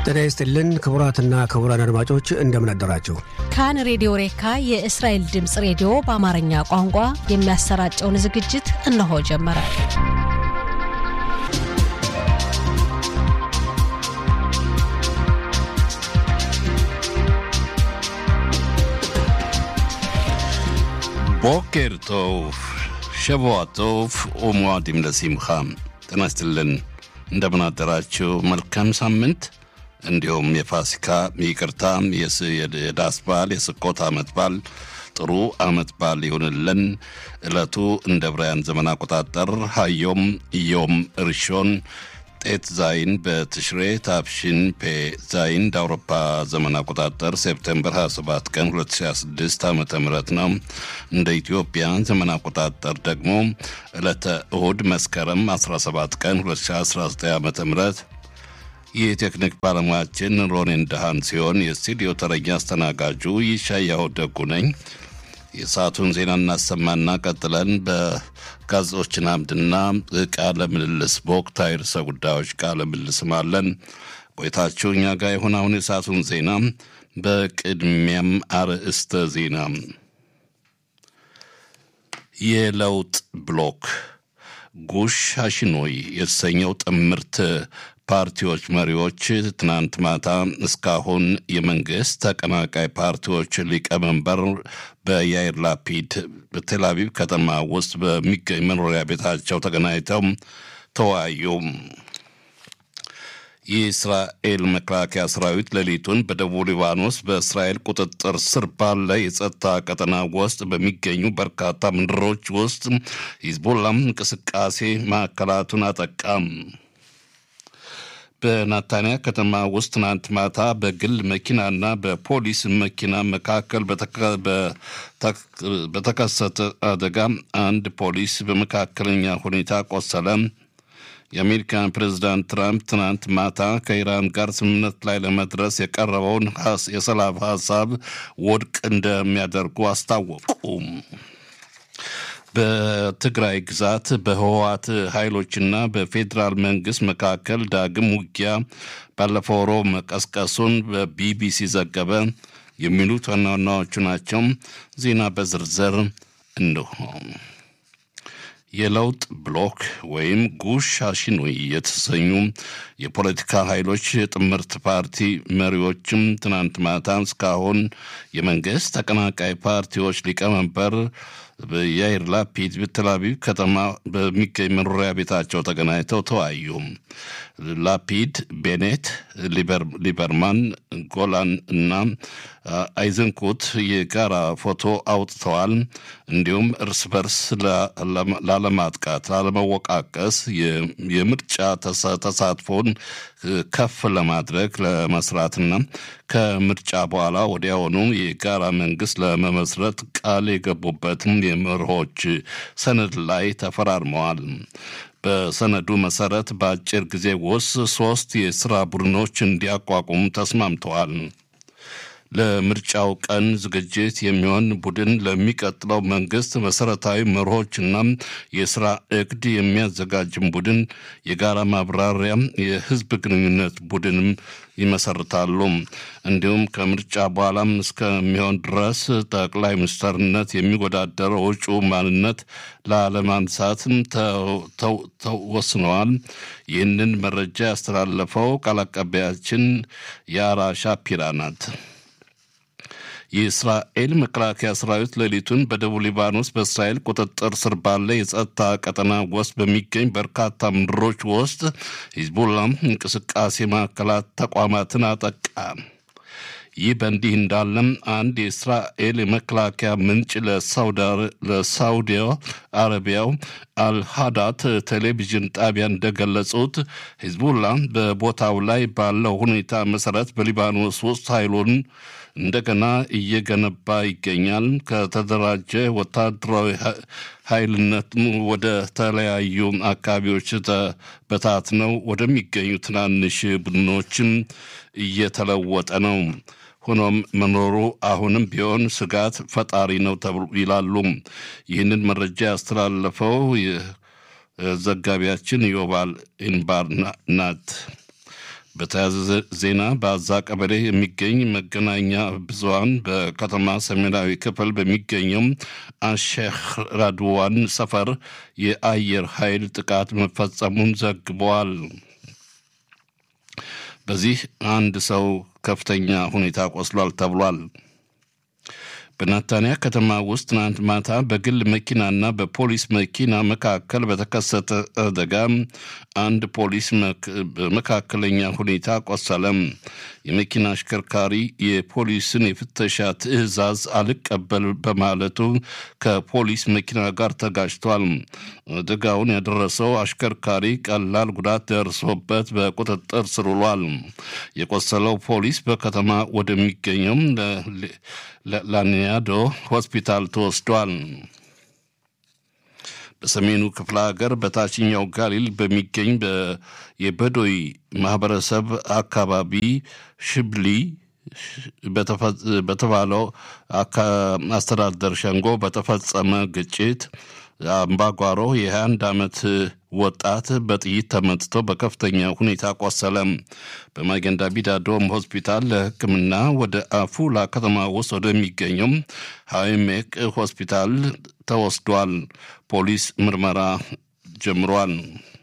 ጤና ይስጥልን ክቡራትና ክቡራን አድማጮች እንደምን አደራችሁ። ካን ሬዲዮ ሬካ የእስራኤል ድምፅ ሬዲዮ በአማርኛ ቋንቋ የሚያሰራጨውን ዝግጅት እነሆ ጀመረ። ቦኬር ቶፍ ሸቦዋ ቶፍ ኦሞዋዲም ለሲምኻ ጤና ይስጥልን እንደምን አደራችሁ። መልካም ሳምንት እንዲሁም የፋሲካ ይቅርታ፣ የዳስ በዓል፣ የስኮት አመት በዓል ጥሩ አመት በዓል ይሁንልን። ዕለቱ እንደ ብራያን ዘመን አቆጣጠር ሀዮም ዮም እርሾን ጤት ዛይን በትሽሬ ታፕሽን ፔ ዛይን እንደ አውሮፓ ዘመን አቆጣጠር ሴፕቴምበር 27 ቀን 2026 ዓ ም ነው። እንደ ኢትዮጵያ ዘመን አቆጣጠር ደግሞ ዕለተ እሁድ መስከረም 17 ቀን 2019 ዓ ም የቴክኒክ ባለሙያችን ሮኔን ደሃን ሲሆን የስቱዲዮ ተረኛ አስተናጋጁ ይሻያው ደጉ ነኝ። የሰዓቱን ዜና እናሰማና ቀጥለን በጋዜጦችን አምድና ቃለ ምልልስ በወቅታዊ ርዕሰ ጉዳዮች ቃለ ምልልስም አለን። ቆይታችሁ እኛ ጋር የሆነ አሁን የሰዓቱን ዜና በቅድሚያም አርዕስተ ዜና የለውጥ ብሎክ ጉሽ አሽኖይ የተሰኘው ጥምርት ፓርቲዎች መሪዎች ትናንት ማታ እስካሁን የመንግስት ተቀናቃይ ፓርቲዎች ሊቀመንበር በያይር ላፒድ በቴል አቪቭ ከተማ ውስጥ በሚገኝ መኖሪያ ቤታቸው ተገናኝተው ተወያዩ። የእስራኤል መከላከያ ሰራዊት ሌሊቱን በደቡብ ሊባኖስ በእስራኤል ቁጥጥር ስር ባለ የጸጥታ ቀጠና ውስጥ በሚገኙ በርካታ ምድሮች ውስጥ ሂዝቦላም እንቅስቃሴ ማዕከላቱን አጠቃም። በናታንያ ከተማ ውስጥ ትናንት ማታ በግል መኪናና በፖሊስ መኪና መካከል በተከሰተ አደጋ አንድ ፖሊስ በመካከለኛ ሁኔታ ቆሰለ። የአሜሪካን ፕሬዚዳንት ትራምፕ ትናንት ማታ ከኢራን ጋር ስምምነት ላይ ለመድረስ የቀረበውን የሰላም ሀሳብ ውድቅ እንደሚያደርጉ አስታወቁ። በትግራይ ግዛት በህወሓት ኃይሎችና በፌዴራል መንግስት መካከል ዳግም ውጊያ ባለፈው ሮብ መቀስቀሱን በቢቢሲ ዘገበ። የሚሉት ዋና ዋናዎቹ ናቸው። ዜና በዝርዝር እንሆ። የለውጥ ብሎክ ወይም ጉሽ አሽኖይ የተሰኙ የፖለቲካ ኃይሎች ጥምርት ፓርቲ መሪዎችም ትናንት ማታ እስካሁን የመንግስት ተቀናቃይ ፓርቲዎች ሊቀመንበር የያይር ላፒድ በቴል አቪቭ ከተማ በሚገኝ መኖሪያ ቤታቸው ተገናኝተው ተወያዩ። ላፒድ፣ ቤኔት፣ ሊበርማን፣ ጎላን እና አይዘንኩት የጋራ ፎቶ አውጥተዋል። እንዲሁም እርስ በርስ ላለማጥቃት፣ ላለመወቃቀስ የምርጫ ተሳትፎን ከፍ ለማድረግ ለመስራትና ከምርጫ በኋላ ወዲያውኑ የጋራ መንግስት ለመመስረት ቃል የገቡበትም የመርሆች ሰነድ ላይ ተፈራርመዋል። በሰነዱ መሰረት በአጭር ጊዜ ውስጥ ሶስት የስራ ቡድኖች እንዲያቋቁሙ ተስማምተዋል። ለምርጫው ቀን ዝግጅት የሚሆን ቡድን ለሚቀጥለው መንግስት መሰረታዊ መርሆችና የስራ እቅድ የሚያዘጋጅም ቡድን የጋራ ማብራሪያ የህዝብ ግንኙነት ቡድንም ይመሰርታሉ። እንዲሁም ከምርጫ በኋላም እስከሚሆን ድረስ ጠቅላይ ሚኒስትርነት የሚወዳደረው እጩ ማንነት ላለማንሳትም ተወስነዋል። ይህንን መረጃ ያስተላለፈው ቃል አቀባያችን የአራ ሻፒራ ናት። የእስራኤል መከላከያ ሰራዊት ሌሊቱን በደቡብ ሊባኖስ በእስራኤል ቁጥጥር ስር ባለ የጸጥታ ቀጠና ውስጥ በሚገኝ በርካታ ምድሮች ውስጥ ሂዝቦላ እንቅስቃሴ ማዕከላት ተቋማትን አጠቃ። ይህ በእንዲህ እንዳለም አንድ የእስራኤል የመከላከያ ምንጭ ለሳውዲ አረቢያው አልሃዳት ቴሌቪዥን ጣቢያ እንደገለጹት ሂዝቡላ በቦታው ላይ ባለው ሁኔታ መሰረት በሊባኖስ ውስጥ ኃይሉን እንደገና እየገነባ ይገኛል። ከተደራጀ ወታደራዊ ኃይልነት ወደ ተለያዩ አካባቢዎች በታትነው ወደሚገኙ ትናንሽ ቡድኖችን እየተለወጠ ነው። ሆኖም መኖሩ አሁንም ቢሆን ስጋት ፈጣሪ ነው ተብሎ ይላሉ። ይህንን መረጃ ያስተላለፈው ዘጋቢያችን ዮባል ኢንባር ናት። በተያያዘ ዜና በአዛ ቀበሌ የሚገኝ መገናኛ ብዙሃን በከተማ ሰሜናዊ ክፍል በሚገኘው አሼክ ራድዋን ሰፈር የአየር ኃይል ጥቃት መፈጸሙን ዘግበዋል። በዚህ አንድ ሰው ከፍተኛ ሁኔታ ቆስሏል ተብሏል። በናታንያ ከተማ ውስጥ ትናንት ማታ በግል መኪናና በፖሊስ መኪና መካከል በተከሰተ አደጋ አንድ ፖሊስ በመካከለኛ ሁኔታ ቆሰለም። የመኪና አሽከርካሪ የፖሊስን የፍተሻ ትዕዛዝ አልቀበል በማለቱ ከፖሊስ መኪና ጋር ተጋጭቷል። አደጋውን ያደረሰው አሽከርካሪ ቀላል ጉዳት ደርሶበት በቁጥጥር ስር ውሏል። የቆሰለው ፖሊስ በከተማ ወደሚገኘው ላኒያዶ ሆስፒታል ተወስዷል። በሰሜኑ ክፍለ ሀገር በታችኛው ጋሊል በሚገኝ የበዶይ ማህበረሰብ አካባቢ ሽብሊ በተባለው አስተዳደር ሸንጎ በተፈጸመ ግጭት አምባጓሮ የ21 ዓመት ወጣት በጥይት ተመትቶ በከፍተኛ ሁኔታ ቆሰለም። በማጌንዳ ቢዳዶም ሆስፒታል ለሕክምና ወደ አፉላ ከተማ ውስጥ ወደሚገኘው ሃይሜቅ ሆስፒታል ተወስዷል። ፖሊስ ምርመራ ጀምሯል።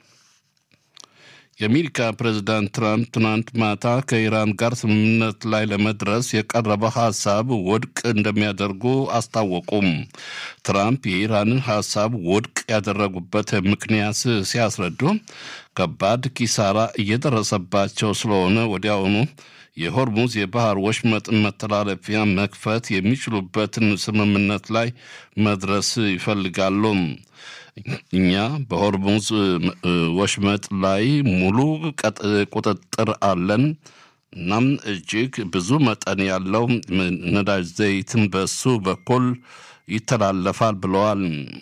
የአሜሪካ ፕሬዝዳንት ትራምፕ ትናንት ማታ ከኢራን ጋር ስምምነት ላይ ለመድረስ የቀረበ ሀሳብ ውድቅ እንደሚያደርጉ አስታወቁም። ትራምፕ የኢራንን ሀሳብ ውድቅ ያደረጉበት ምክንያት ሲያስረዱ ከባድ ኪሳራ እየደረሰባቸው ስለሆነ ወዲያውኑ የሆርሙዝ የባህር ወሽመጥ መተላለፊያ መክፈት የሚችሉበትን ስምምነት ላይ መድረስ ይፈልጋሉ። እኛ በሆርሙዝ ወሽመጥ ላይ ሙሉ ቁጥጥር አለን። እናም እጅግ ብዙ መጠን ያለው ነዳጅ ዘይትን በሱ በኩል ይተላለፋል ብለዋል።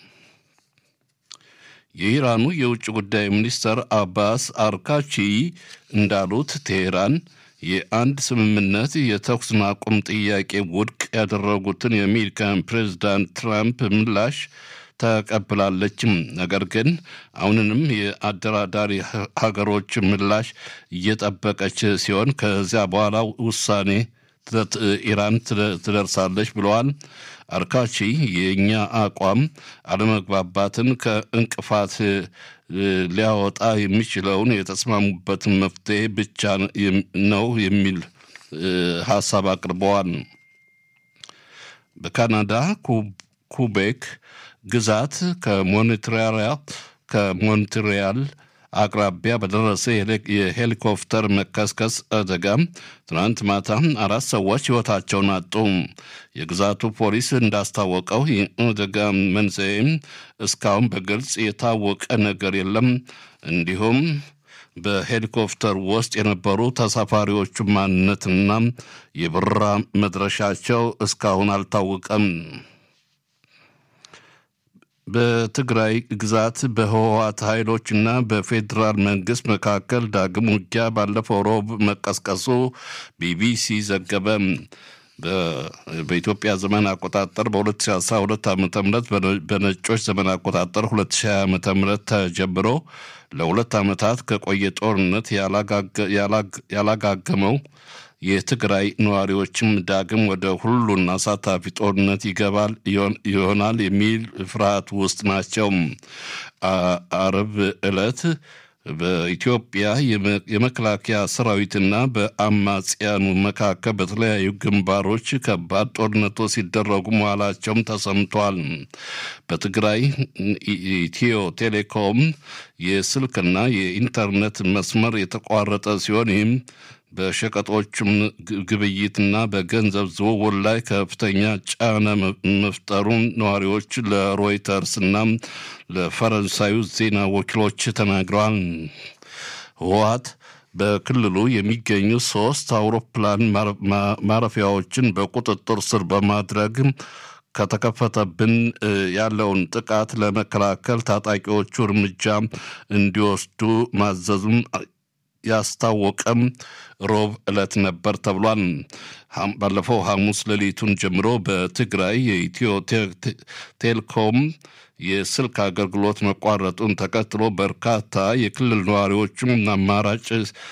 የኢራኑ የውጭ ጉዳይ ሚኒስትር አባስ አርካቺ እንዳሉት ቴሄራን የአንድ ስምምነት የተኩስ ማቆም ጥያቄ ውድቅ ያደረጉትን የአሜሪካን ፕሬዚዳንት ትራምፕ ምላሽ ተቀብላለችም። ነገር ግን አሁንንም የአደራዳሪ ሀገሮች ምላሽ እየጠበቀች ሲሆን ከዚያ በኋላ ውሳኔ ኢራን ትደርሳለች ብለዋል። አርካቺ የእኛ አቋም አለመግባባትን ከእንቅፋት ሊያወጣ የሚችለውን የተስማሙበትን መፍትሄ ብቻ ነው የሚል ሀሳብ አቅርበዋል። በካናዳ ኩቤክ ግዛት ከሞንትሪያል አቅራቢያ በደረሰ የሄሊኮፕተር መከስከስ አደጋ ትናንት ማታ አራት ሰዎች ሕይወታቸውን አጡ። የግዛቱ ፖሊስ እንዳስታወቀው የአደጋ መንስኤም እስካሁን በግልጽ የታወቀ ነገር የለም። እንዲሁም በሄሊኮፕተር ውስጥ የነበሩ ተሳፋሪዎቹ ማንነትና የበረራ መድረሻቸው እስካሁን አልታወቀም። በትግራይ ግዛት በህወሓት ኃይሎችና በፌዴራል መንግስት መካከል ዳግም ውጊያ ባለፈው ሮብ መቀስቀሱ ቢቢሲ ዘገበ። በኢትዮጵያ ዘመን አቆጣጠር በ2012 ዓ ም በነጮች ዘመን አቆጣጠር 2020 ዓ ም ተጀምሮ ለሁለት ዓመታት ከቆየ ጦርነት ያላጋገመው የትግራይ ነዋሪዎችም ዳግም ወደ ሁሉን አሳታፊ ጦርነት ይገባል ይሆናል የሚል ፍርሃት ውስጥ ናቸው። አርብ ዕለት በኢትዮጵያ የመከላከያ ሰራዊትና በአማጽያኑ መካከል በተለያዩ ግንባሮች ከባድ ጦርነቶች ሲደረጉ መዋላቸውም ተሰምቷል። በትግራይ ኢትዮ ቴሌኮም የስልክና የኢንተርኔት መስመር የተቋረጠ ሲሆን ይህም በሸቀጦችም ግብይትና በገንዘብ ዝውውር ላይ ከፍተኛ ጫና መፍጠሩን ነዋሪዎች ለሮይተርስ እና ለፈረንሳዩ ዜና ወኪሎች ተናግረዋል። ህወሓት በክልሉ የሚገኙ ሶስት አውሮፕላን ማረፊያዎችን በቁጥጥር ስር በማድረግ ከተከፈተብን ያለውን ጥቃት ለመከላከል ታጣቂዎቹ እርምጃ እንዲወስዱ ማዘዙም ያስታወቀም ሮብ ዕለት ነበር ተብሏል። ባለፈው ሐሙስ ሌሊቱን ጀምሮ በትግራይ የኢትዮ ቴሌኮም የስልክ አገልግሎት መቋረጡን ተከትሎ በርካታ የክልል ነዋሪዎችም አማራጭ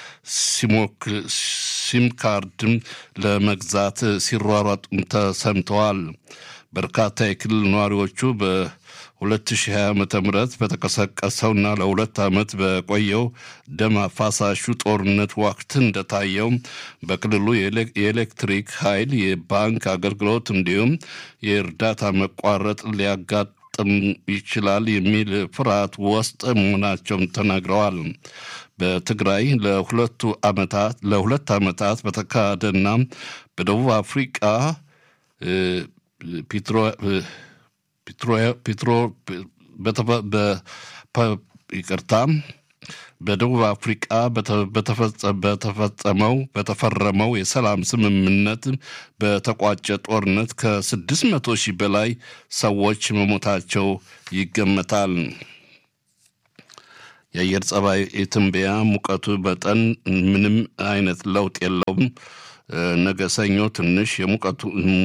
ሲም ካርድም ለመግዛት ሲሯሯጡም ተሰምተዋል። በርካታ የክልል ነዋሪዎቹ በ2020 ዓ ም በተቀሰቀሰውና ለሁለት ዓመት በቆየው ደም አፋሳሹ ጦርነት ወቅት እንደታየው በክልሉ የኤሌክትሪክ ኃይል፣ የባንክ አገልግሎት እንዲሁም የእርዳታ መቋረጥ ሊያጋጥም ይችላል የሚል ፍርሃት ውስጥ መሆናቸውን ተናግረዋል። በትግራይ ለሁለቱ ዓመታት ለሁለት ዓመታት በተካሄደና በደቡብ አፍሪቃ ፒትሮ ይቅርታ በደቡብ አፍሪቃ በተፈጸመው በተፈረመው የሰላም ስምምነት በተቋጨ ጦርነት ከስድስት መቶ ሺህ በላይ ሰዎች መሞታቸው ይገመታል። የአየር ጸባይ ትንበያ ሙቀቱ መጠን ምንም አይነት ለውጥ የለውም። ነገ ሰኞ ትንሽ የሙቀቱ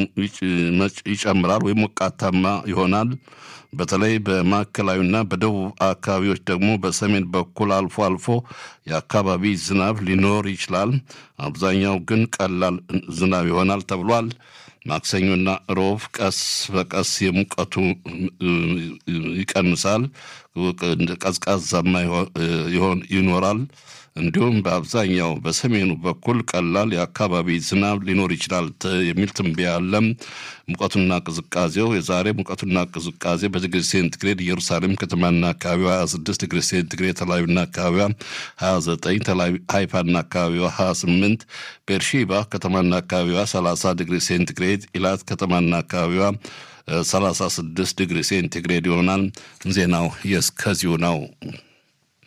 ይጨምራል ወይም ሞቃታማ ይሆናል። በተለይ በማዕከላዊና በደቡብ አካባቢዎች ደግሞ በሰሜን በኩል አልፎ አልፎ የአካባቢ ዝናብ ሊኖር ይችላል። አብዛኛው ግን ቀላል ዝናብ ይሆናል ተብሏል። ማክሰኞና ሮብ ቀስ በቀስ የሙቀቱ ይቀንሳል፣ ቀዝቃዛማ ይኖራል። እንዲሁም በአብዛኛው በሰሜኑ በኩል ቀላል የአካባቢ ዝናብ ሊኖር ይችላል የሚል ትንበያ አለ። ሙቀቱና ቅዝቃዜው የዛሬ ሙቀቱና ቅዝቃዜ በዲግሪ ሴንቲግሬድ ኢየሩሳሌም ከተማና አካባቢዋ 26 ዲግሪ ሴንቲግሬድ፣ ተላዊና አካባቢዋ 29፣ ተላዊ ሃይፋና አካባቢዋ 28፣ ቤርሼባ ከተማና አካባቢዋ 30 ዲግሪ ሴንቲግሬድ፣ ኢላት ከተማና አካባቢዋ 36 ዲግሪ ሴንቲግሬድ ይሆናል። ዜናው የእስከዚሁ ነው።